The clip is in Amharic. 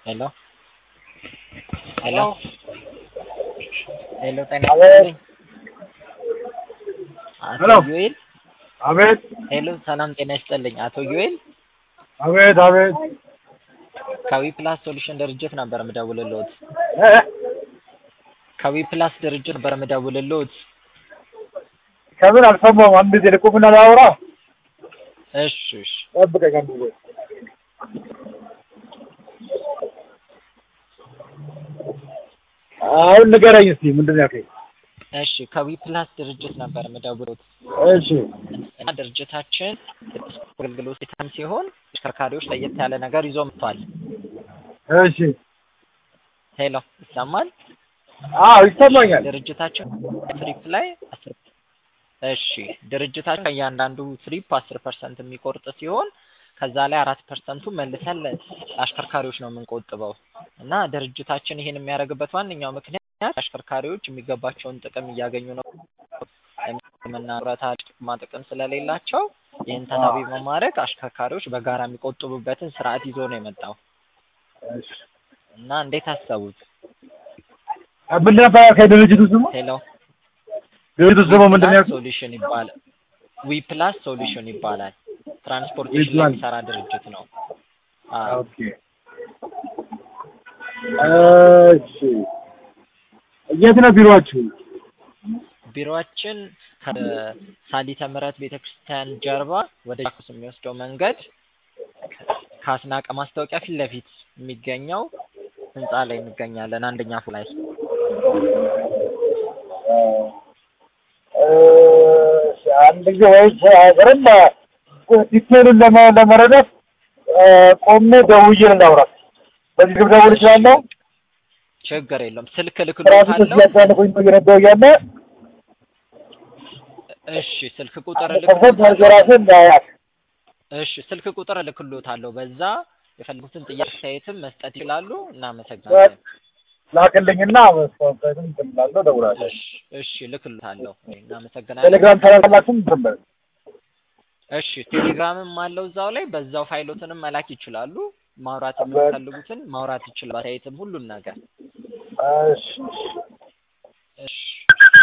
ሄሎ ሄሎ ሄሎ ጤና አቤት። ይስጥልኝ። አቶ ሄሎ። ዩኤል አቤት ሄሎ ሰላም ጤና ይስጥልኝ። አቶ ዩኤል አቤት አቤት ከዊ ፕላስ ሶሉሽን ድርጅት ነበር የምደውልልዎት። እ? ከዊ ፕላስ ድርጅት ነበር የምደውልልዎት። ከምን አልሰማሁም። አንድ ጊዜ ልቁምና ላውራ። እሺ እሺ ጠብቀኝ አንድ ጊዜ። አሁን ንገረኝ እስኪ ምንድን ነው ያልከኝ? እሺ ከዊ ፕላስ ድርጅት ነበር የምደውልልዎት እሺ እና ድርጅታችን አገልግሎት የታን ሲሆን ተሽከርካሪዎች ለየት ያለ ነገር ይዞ መጥቷል። እሺ ሄሎ ይሰማል? አዎ ይሰማኛል። ድርጅታችን ትሪፕ ላይ አስር እሺ ድርጅታችን ከእያንዳንዱ ትሪፕ አስር ፐርሰንት የሚቆርጥ ሲሆን ከዛ ላይ አራት ፐርሰንቱ መልሰን ለአሽከርካሪዎች ነው የምንቆጥበው እና ድርጅታችን ይህን የሚያደርግበት ዋነኛው ምክንያት አሽከርካሪዎች የሚገባቸውን ጥቅም እያገኙ ነው ሕክምና ጡረታ ጥቅማ ጥቅም ስለሌላቸው ይህን ታሳቢ በማድረግ አሽከርካሪዎች በጋራ የሚቆጥቡበትን ስርዓት ይዞ ነው የመጣው እሺ እና እንዴት አሰቡት? ምንድን ነበር ያልከኝ ድርጅቱ ስሙ? ሄሎ ድርጅቱ ስሙ ምንድን ነው ያልከኝ? ሶሉሽን ይባላል። ዊ ፕላስ ሶሉሽን ይባላል። ትራንስፖርቴሽን ላይ ዊፕላስ። የሚሰራ ድርጅት ነው። አዎ ኦኬ እሺ የት ነው ቢሮአችሁ? ቢሮአችን ከሳሊተ ምሕረት ቤተክርስቲያን ጀርባ ወደ ጃክሮስ የሚወስደው መንገድ ከአስናቀ ማስታወቂያ ፊት ለፊት የሚገኘው ህንጻ ላይ እንገኛለን። አንደኛ ፎቅ ላይ እሺ አንድ ጊዜ ወይስ አይቀርም ዲቴሉን ለመ- ለመረዳት እ፣ ቆሜ ደውዬ እናውራት። በዚህ ግብ ደውል እችላለሁ። ችግር የለውም። ስልክ ራሱ እልክልዎታለሁ። ከዚህ ያሳልፉኝ እየነዳሁ እያለ እሺ ስልክ ቁጥር ሰፈት እልክልዎታለሁ። ራስን እንዳያት እሺ ስልክ ቁጥር እልክልዎታለሁ። በዛ የፈለጉትን ጥያቄ አስተያየትም መስጠት ይችላሉ። እናመሰግናለን። ላክልኝና መስዋዕትም ትላለሁ ደውላለሁ። እሺ እሺ እልክልዎታለሁ። እናመሰግናለን። ቴሌግራም ተላላላችሁም ድንበር እሺ ቴሌግራምም አለው እዛው ላይ በዛው ፋይሎትንም መላክ ይችላሉ። ማውራት የሚፈልጉትን ማውራት ይችላሉ። አስተያየትም ሁሉን ነገር እሺ እሺ